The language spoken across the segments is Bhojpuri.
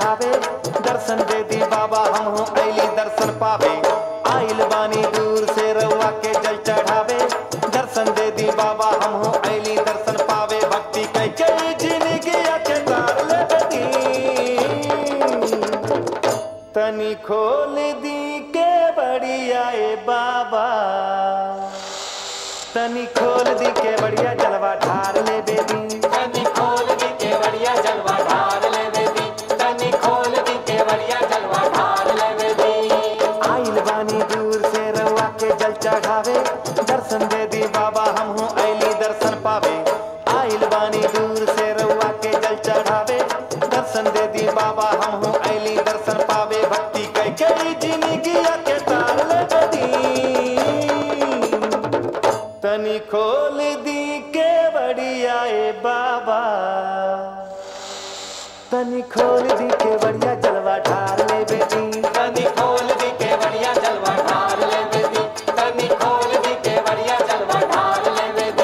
चढ़ावे दर्शन दे दी बाबा हम हूँ ऐली दर्शन पावे आइल बानी दूर से रउआ के जल चढ़ावे दर्शन दे दी बाबा हम हूँ ऐली दर्शन पावे भक्ति कई कई जिंदगी के तार लगती तनी खोल दी के बढ़िया ए बाबा तनी खोल दी के बढ़िया जलवा ढार ले बेदी तनी खोल दी केवड़िया जलवा ढार ले बेदी तनी खोल दी केवड़िया जलवा ढार ले बेदी आइल बानी दूर से रउआ के जल चढ़ावे दर्शन दे दी बाबा हम हूँ ऐली दर्शन पावे आइल बानी दूर से रउआ के जल चढ़ावे दर्शन दे दी बाबा हम हूँ ऐली दर्शन पावे भक्ति कई कई जिंदगी के तार लगती तनी खोल दी के बढ़िया ए बाबा तनी खोल दी के बढ़िया जलवा ढार ले बेटी तनी खोल दी केवड़िया जलवा ढार ले बेदी तनी खोल दी केवड़िया जलवा ढार ले बेदी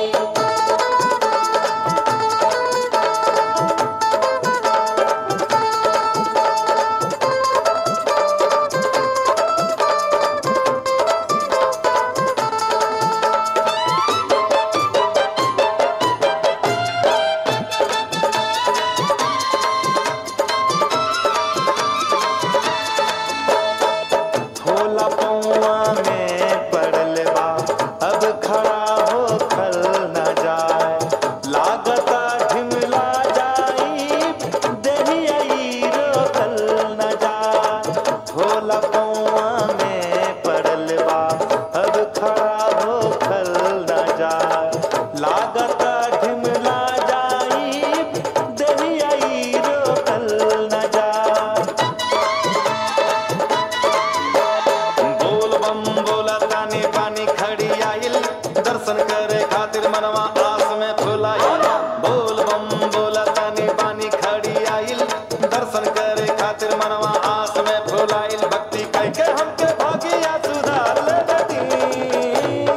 होला पौआ में पड़ल बा अब खड़ा हो खल न जाए लागता ढिमला जाई देही रोकल न जाए होला पौआ में पड़ल बा अब खड़ा हो खल न जाए लागता ढिमला जाई देही रोकल न जाए बोल बम बोला तानी पानी खड़ी आइल दर्शन करे खातिर मनवा आस में फुलाइल बोल बम बोला तानी पानी खड़ी आइल दर्शन करे खातिर मनवा आस में फुलाइल भक्ति कह के हमके भागिया सुधार लगती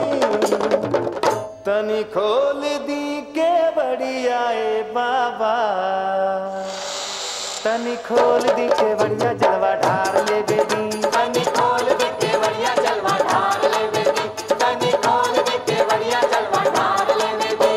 तनी खोल दी के बढ़िया ए बाबा तनी खोल दी के बढ़िया जलवा ढार ले बेदी तनी खोल दी केवड़िया जलवा ढार ले बेदी तनी खोल दी केवड़िया जलवा ढार ले बेदी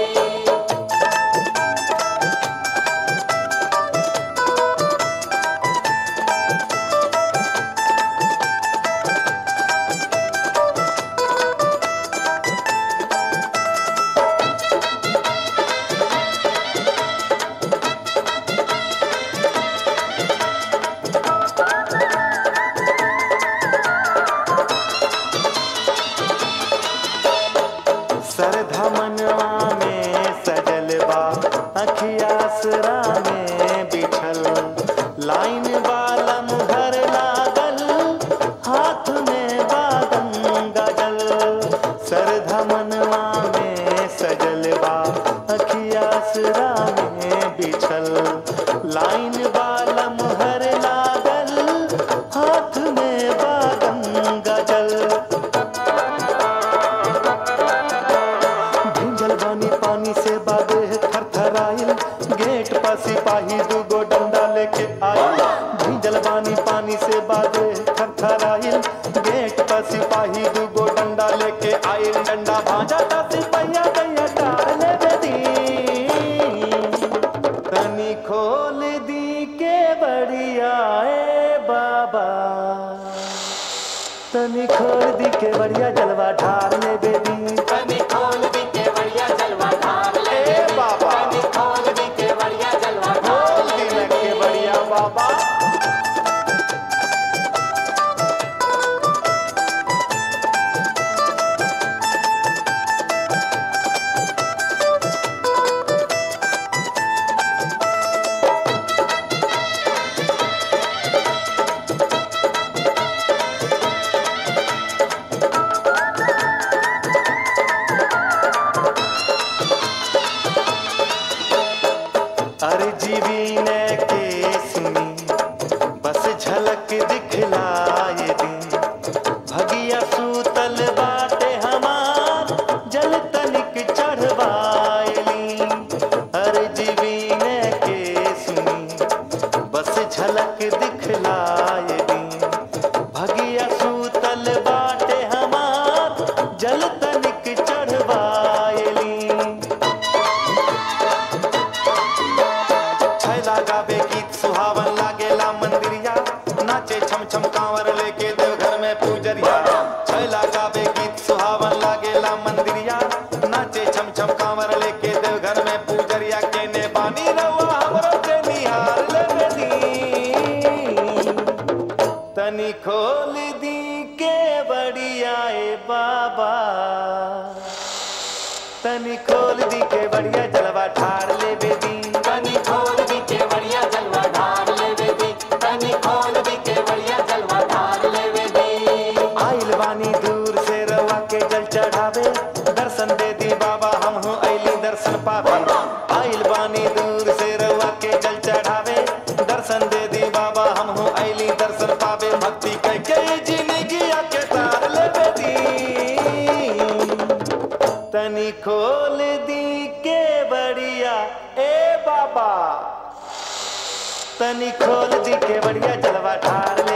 सरधा मनवा में सजल बा अखियासरा में बिछल लाइन बालम भर लागल हाथ में बादम गजल सरधा मनवा में सजल बा अखियासरा में बिछल लाइन बालम भर लागल हाथ में बादम गजल भिंजल बानी पानी से बादे थरथराइल गेट पर सिपाही दूगो डंडा लेके आइल भिंजल बानी पानी से बादे थरथराइल गेट पर सिपाही दूगो डंडा लेके आइल डंडा भांजा ता सिपहिया दैया डार ले बेदी तनी खोल दी के बढ़िया ए बाबा तनी खोल दी के बढ़िया जलवा ढार ले बेदी तनी खोल दी केवड़िया जलवा ढार ले ए बेदी बाबा। तनी खोल दी केवड़िया जलवा ढार बोल ले दी के बढ़िया बाबा अरे जीवी ने के सुनी बस झलक दिखलाए दी भगिया सूतल बाटे हमार जल तनिक चढ़वाएली छैला गावे गीत सुहावन लागेला मंदिरिया नाचे छम छम कांवर लेके देवघर में पूजरिया छैला गावे गीत सुहावन लागेला मंदिरिया नाचे छम छम कांवर लेके देवघर में पूजरिया केने बानी रवा हमरो के निहार ले दी तनी खोल दी के बढ़िया ए बाबा तनी खोल दी के बढ़िया जलवा ठार ले बेदी तनी खोल दी के बढ़िया जलवा ढार लेवे दी तनी खोल दी के बढ़िया जलवा ढार लेवे दी आइल बानी दूर से रवा के जल चढ़ावे दर्शन दे दी बाबा हम हूँ ऐली दर्शन पावे आइल बानी दूर से रवा के जल चढ़ावे दर्शन दे दी बाबा हम हूँ ऐली दर्शन पावे भक्ति कह के जिंदगी के तार ले दी तनी खोल दी के बढ़िया ए बाबा तनी खोल दी के बढ़िया जलवा ठार